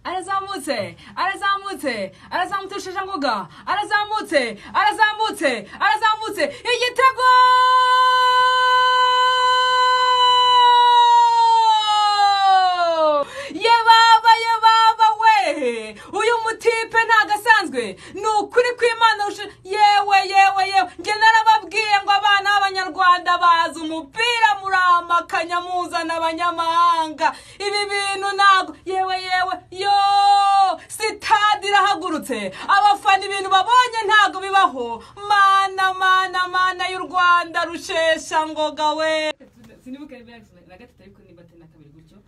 arazamutse arazamutse arazamutse shashangoga arazamutse arazamutse arazamutse igitego yebaba yebaba we uyu mutipe ntago asanzwe ni ukuri kw'imana ushe- yewe yewe yewe njye narababwiye ngo abana b'abanyarwanda bazi umupira muramakanya muzana abanyamahanga ibi bintu ntabwo yewe yewe yo sitade irahagurutse abafana ibintu babonye ntabwo bibaho mana mana mana y'u rwanda rushesha ngoga we sinibuka na gatatu ariko niba atari na kabiri gutyo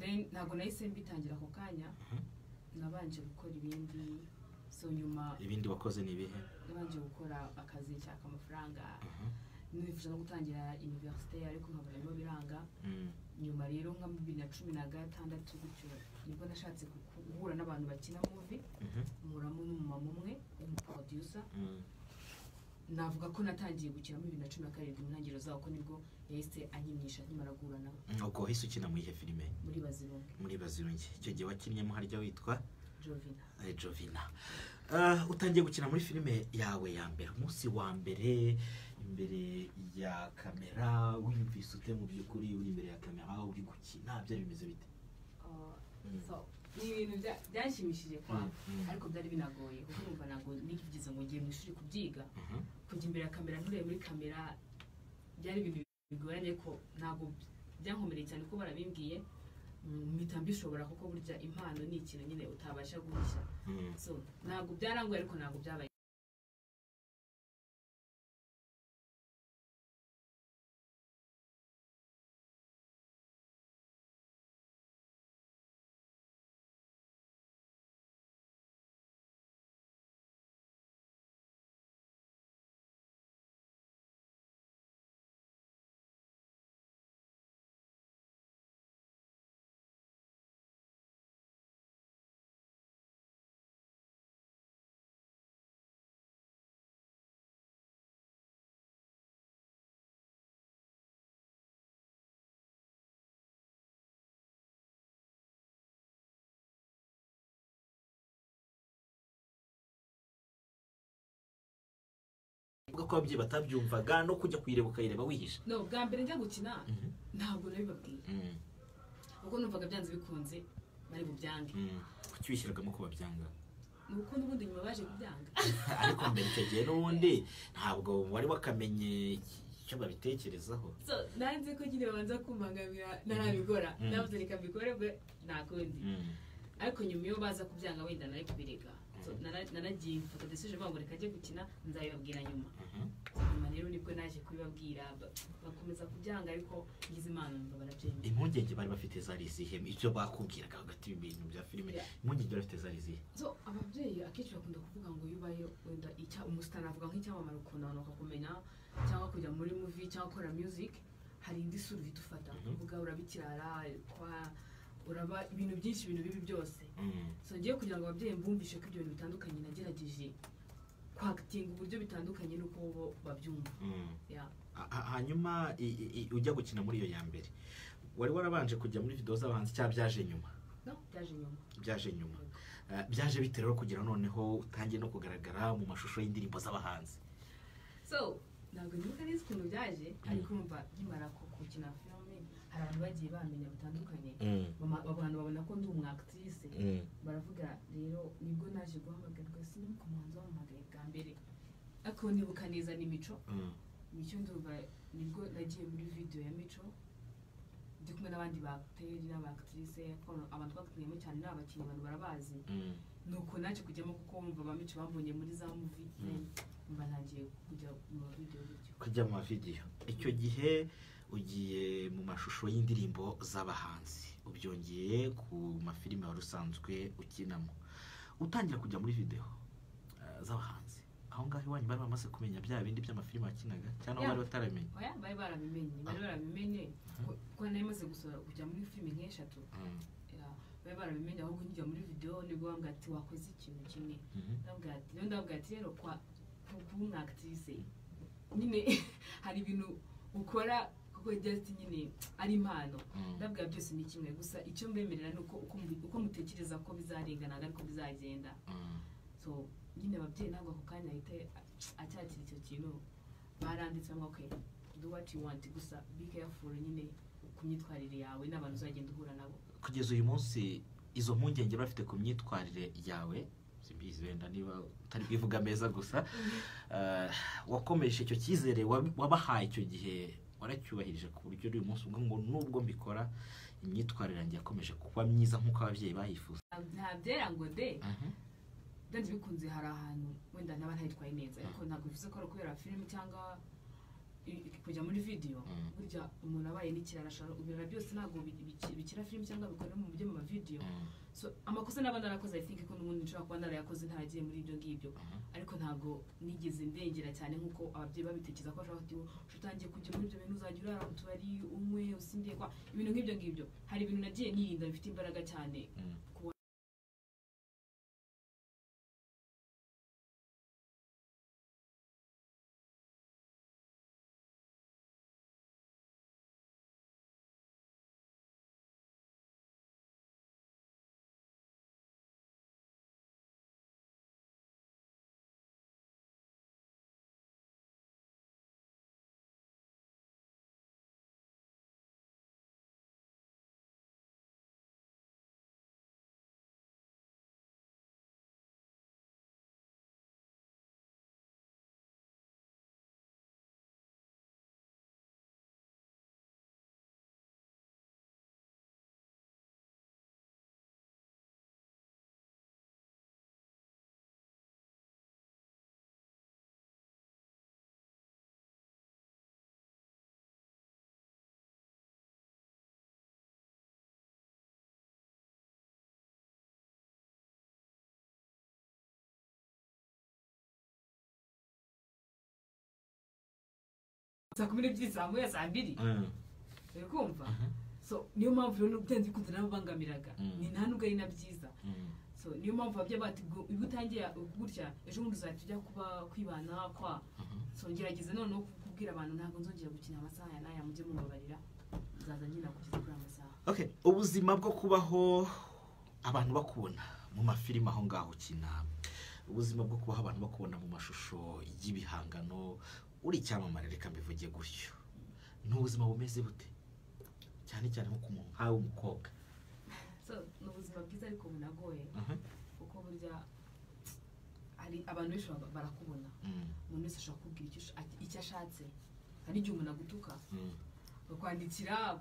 then ntabwo nahise mbitangira ako kanya nabanje gukora ibindi so nyuma ibindi wakoze ni ibihe nabanje gukora akazi nshaka amafaranga nifuje no gutangira iniverisite ariko nkabura birimo biranga Mm. nyuma rero nka bibiri na cumi na gatandatu gutyo nibwo nashatse guku- guhura n'abantu bakina muvi Mhm. muramo n'umumama umwe w'umuproducer Mm. navuga ko natangiye gukina muri bibiri na cumi na karindwi mu ntangiriro zaho ko nibwo yahise anyimisha nkimara guhura nawe ubwo wahise ukina muri ihe filime muri bazirungu muri bazirungi icyo gihe wakinnyemo harya witwa jovina eh, jovina Ah, utangiye gukina muri filime yawe ya mbere umunsi wa mbere imbere ya kamera wiyumvise ute mu by'ukuri uri imbere ya kamera uri gukina byari bimeze bite Ah, Mm. so ni ibintu bya- byanshimishije kwanga Mm, mm. ariko byari binagoye kuko numva ntabwo nigize ngo ngiye mu ishuri kubyiga Mhm. kujya imbere ya kamera nturebe muri kamera byari ibintu bigoranye ko ntabwo byankomereye cyane ko barabimbwiye Mm, mpita mbishobora kuko burya impano ni ikintu nyine utabasha guhisha Mm. so ntabwo byarangoye ariko ntabwo byabaye uvuga ko ababyeyi batabyumvaga no kujya kuyireba ukayireba wihisha no bwa mbere njya gukina Mhm. ntabwo nabibabwiye Mm. kuko numvaga byanze bikunze bari bubyange Mm. kuki wishyiragamo ko babyanga ni uko n'ubundi nyuma baje kubyanga ariko mbere icyo gihe n'ubundi ntabwo wari wakamenye icyo babitekerezaho so nanze ko nyine babanza kumpangamira narabigora Mm. nabuze reka mbikore bwe nta kundi ariko nyuma iyo baza kubyanga wenda nari kubireka So, Mhm. nara- naragiye mfata desije bavuga reka ajye gukina nzabibabwira nyuma Mhm. So, nyuma rero nibwo naje kubibabwira ba- bakomeza kubyanga ariko ngize imana numva barabyemeye impungenge bari bafite zari izihe ibyo bakubwiraga hagati y'ibintu bya filime Yeah. impungenge bari bafite zari izihe so ababyeyi akenshi bakunda kuvuga ngo iyo ubaye wenda icya umusitani avuga nk'icyamamare ukuntu abantu bakakumenya cyangwa kujya muri muvi cyangwa gukora music hari indi sura uhita ufata Mhm. uvuga urabikirara kwa uraba ibintu byinshi ibintu bibi byose Mm. so ngiye kugira ngo ababyeyi mbumvishe ko ibyo bintu bitandukanye nagerageje kwakitinga uburyo bitandukanye n'uko bo babyumva Mm. ya Ha- ha- hanyuma i- i- i- ujya gukina muri iyo ya mbere wari warabanje kujya muri videwo z'abahanzi cyangwa byaje nyuma no byaje nyuma byaje nyuma Eh, byaje bite rero kugira noneho utangiye no kugaragara mu mashusho y'indirimbo z'abahanzi so ntabwo nibuka neza ukuntu byaje ariko umva nkimara ku- gukina filime hari abantu bagiye bamenya bitandukanye Bama- abantu babona ko ndi umwakitrise baravuga rero nibwo naje guhamagarwa sinibuka umuhanzi wamuhamagaye bwa mbere ariko nibuka neza ni mico Mm. mico ndumva nibwo nagiye muri video ya mico ndi kumwe n'abandi bateri n'abakitirise abantu twakinniyemo cyane ni abakinnyi abantu barabazi Mm. nuko naje kujyamo kuko bumva ba mico bambonye muri za muvi Mm. mba ntagiye kujya mu ma video bityo kujya mu mavidewo icyo gihe ugiye mu mashusho y'indirimbo z'abahanzi ubyongeye ku mafilime wari usanzwe ukinamo utangira kujya muri videwo eh, z'abahanzi aho ngaho iwanyu bari bamaze kumenya bya bindi by'amafilime wakinaga cyangwa Yeah. bari bataramenya oya bari barabimenye bari barabimenye ko- ko nari maze gusohora kujya muri filime nk'eshatu Mm. ya, bari barabimenye ahubwo njya muri video nibwo bambwira ati wakoze ikintu kimwe Mhm. ndabwira ati rero ndabwira ati rero kwa kuba umwakitirise nyine hari ibintu ukora kuko wegera ati nyine ari impano Mm. ndabwira byose ni kimwe gusa icyo mbemerera ni uko uko mubi- uko mutekereza ko bizarengana ntabwo ariko bizagenda Mm. so nyine ababyeyi ntabwo ako kanya ahita acyakira icyo kintu baranditse ngo okay do what you want gusa be careful nyine ku myitwarire yawe n'abantu uzagenda uhura nabo kugeza uyu munsi izo mpungenge bafite ku myitwarire yawe simbizi wenda niba utari bwivuga meza gusa eh, wakomeje icyo cyizere wab- wabahaye icyo gihe waracyubahirije ku buryo uyu munsi ubwo ngo nubwo mbikora imyitwarire yanjye yakomeje kuba myiza nk'uko ababyeyi bayifuza nta byera ngo de Mhm. byanze bikunze hari ahantu wenda naba ntayitwaye neza ariko ntabwo bivuze ko ari ukubera filime cyangwa i- i- kujya muri videwo Mm. burya umuntu abaye n'ikirara ashobora ibintu byose ntabwo bi- biki- bikira filime cyangwa bikorera mu byo mu mavidewo Mm. so amakosa naba narakoze i think ko n'ubundi nshobora kuba narayakoze ntaragiye muri ibyo ngibyo Mhm. ariko ntabwo nigeze ndengera cyane nk'uko ababyeyi babitekereza ko bashobora kuba utangiye kujya muri ibyo bintu uzajya urara mu tubari unywe usinde kwa ibintu nk'ibyo ngibyo hari ibintu nagiye nirinda bifite imbaraga cyane Mm. saa kumi n'ebyiri saa moya saa mbiri Mm. uri kumva so niyo mpamvu rero byanze bikunze narabubangamiraga Mm. ni nta nubwo ari na byiza Mm. so niyo mpamvu ababyeyi bati ngo iyo utangiye gutya ejo bundi uzahita ujya kuba kwibana kwa Mhm. so ngerageza noneho kubwira abantu ntabwo nzongera gukina amasaha ya n'aya mujye mubabarira nzaza nkina kugeza kuri aya masaha Okay, ubuzima bwo kubaho abantu bakubona mu mafilime aho ngaho ukina ubuzima bwo kubaho abantu bakubona mu mashusho y'ibihangano uri icyamamare reka mbivuge gutyo ni ubuzima bumeze bute cyane cyane nko ku muntu nkawe w'umukobwa so ni ubuzima bwiza ariko bunagoye Mhm. kuko burya hari abantu benshi baba- barakubona Mm, umuntu wese ashobora kubwira icyo ash- icyo ashatse hari igihe umuntu agutuka mm, bakwandikira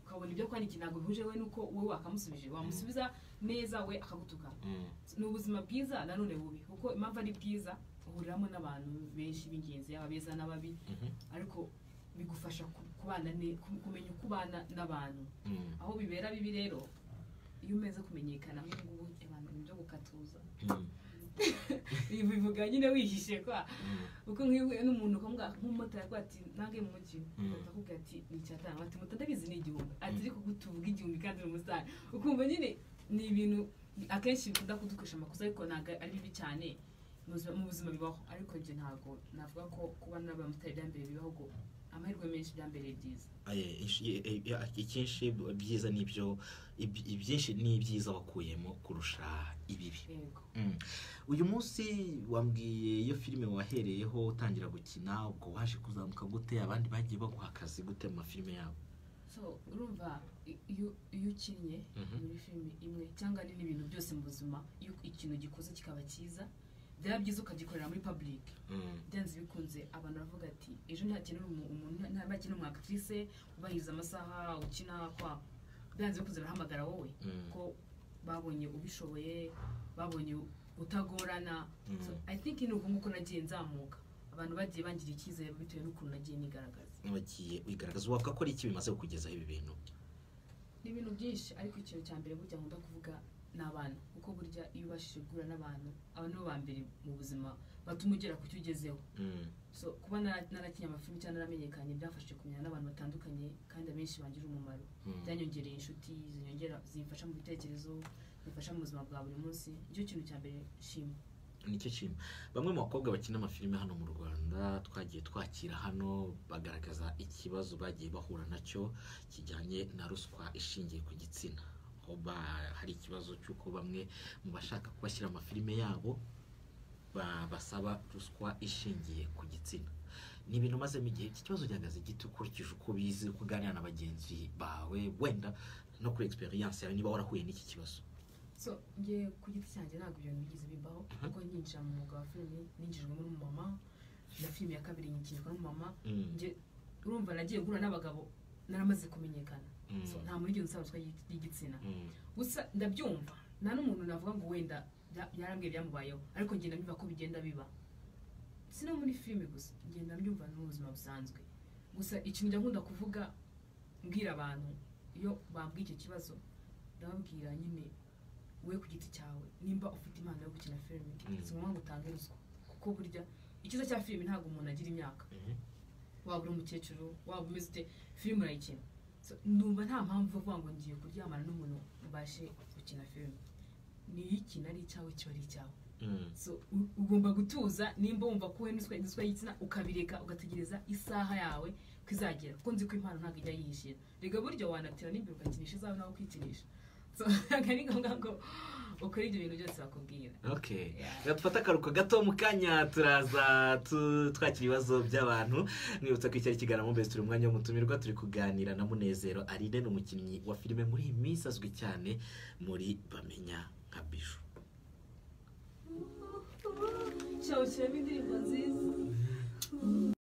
ukabona ibyo kwandikira ntabwo bihuje we nuko wowe wakamusubije wamusubiza neza we akagutuka mm, ni ubuzima bwiza nanone bubi kuko impamvu ari bwiza uhuriramo n'abantu benshi b'ingenzi yaba beza n'ababi mhm, ariko bigufasha ku- kubana ne- ku- kumenya uko ubana n'abantu mm, aho bibera bibi rero iyo umaze kumenyekana nk'ubu ngubu abantu ni ibyo gukatuza mm, ibi bivuga nyine wihishe kwa mm. kuko nk'iyo uhuye n'umuntu ukavuga nk'umumotari avuga ati nange mu mujyi Mm. ugahita akubwira ati ni icyatanu ati moto ndabizi ni igihumbi ati Mm. ariko kutuvuga igihumbi kandi uri umusitani ukumva nyine ni ibintu akenshi bikunda kudukoresha amakosa ariko ntabwo ari bibi cyane mu buzima- mu buzima bibaho ariko ibyo ntabwo navuga ko kuba n'abamotari bya mbere bibaho ngo amahirwe menshi bya mbere byiza Aye, inshi- e- e- e- icyinshi byiza nibyo iby- ibyinshi ni ibyiza wakuyemo kurusha ibibi yego Mm. uyu munsi wambwiye iyo filime wahereyeho utangira gukina ubwo waje kuzamuka gute abandi bagiye baguha akazi gute mu mafilime yabo so urumva i- iyo iyo ukinnye Mhm. muri filime imwe cyangwa ni n'ibintu byose mu buzima iyo ikintu gikoze kikaba cyiza byaba byiza ukagikorera muri public byanze bikunze abantu baravuga ati ejo ntakenera umu- umuntu nta- ntakenera umu actrice ubahiriza amasaha ukina kwa byanze bikunze barahamagara wowe Mm. ko babonye ubishoboye babonye utagorana Mm. So, i think ni uko nguko nagiye nzamuka abantu bagiye bangira icyizere bitewe n'ukuntu nagiye nigaragaza wagiye wigaragaza wavuga ko ari iki bimaze kukugezaho ibi bintu ni ibintu byinshi ariko ikintu cya mbere burya nkunda kuvuga ni abantu kuko burya iyo ubashije guhura n'abantu aba nibo ba mbere mu buzima batuma ugera ku cyo ugezeho Mm. so kuba nara- narakinnye amafilimi cyangwa naramenyekanye byafashije kumenya n'abantu batandukanye kandi abenshi bangirira umumaro Mm. byanyongereye inshuti zinyongera zimfasha mu bitekerezo zimfasha mu buzima bwa buri munsi nicyo kintu cya mbere nshima nicyo kintu bamwe mu bakobwa bakina amafilime hano mu rwanda twagiye twakira hano bagaragaza ikibazo bagiye bahura nacyo kijyanye na ruswa ishingiye ku gitsina aho ba- hari ikibazo cy'uko bamwe mu bashaka kubashyira amafilime yabo ba- basaba ruswa ishingiye ku gitsina ni ibintu mazemo igihe iki kibazo gihagaze giti ukurikije uko bizi uko uganira na bagenzi bawe wenda no kuri egisperiyanse yawe niba warahuye n'iki kibazo so njye ku giti cyanjye ntabwo ibyo bintu bigeze bibaho kuko ninjira mu mwuga wa filime ninjijwemo n'umumama na filime ya kabiri nyikinjwa n'umumama Mm, njye urumva nagiye guhura n'abagabo naramaze kumenyekana mm, so nta muri nsobanutse y'igitsina mm, gusa ndabyumva nta n'umuntu navuga ngo wenda bya- byarambwiye byamubayeho ariko ngenda mbyumva ko bigenda biba si no muri filime gusa ngenda mbyumva no mu buzima busanzwe gusa ikintu njya nkunda kuvuga mbwira abantu iyo bambwiye icyo kibazo ndababwira nyine we ku giti cyawe nimba ufite impano yo gukina filime Mm. si ngombwa ngo utange ruswa kuko burya icyiza cya filime ntabwo umuntu agira imyaka mm. waba uri umukecuru waba umeze ute filime urayikina So, numva nta mpamvu yo kuvuga ngo ngiye kuryamana n'umuntu ubashe gukina filime niyikina ari icyawe kiba ari icyawe Mm, so u- ugomba gutuza nimba wumva ko wowe n'uswa n'uswa y'igitsina ukabireka ugategereza isaha yawe ko izagera kuko nzi ko impano ntabwo ijya yihishira rega burya wanatira n'imbere ugakinisha izawe nawe ukikinisha so ntabwo ari ngombwa ngo ukore ibyo bintu byose bakubwira okay Yeah. reka dufate akaruhuko gato mu kanya turaza tu- twakira ibibazo by'abantu mwibutsa ko icyari kiganiro mu mbere turi mu mwanya w'umutumirwa turi kuganira na munezero arine ni umukinnyi wa filime muri iyi minsi azwi cyane muri bamenya nka biju cyawushyiramo indirimbo nziza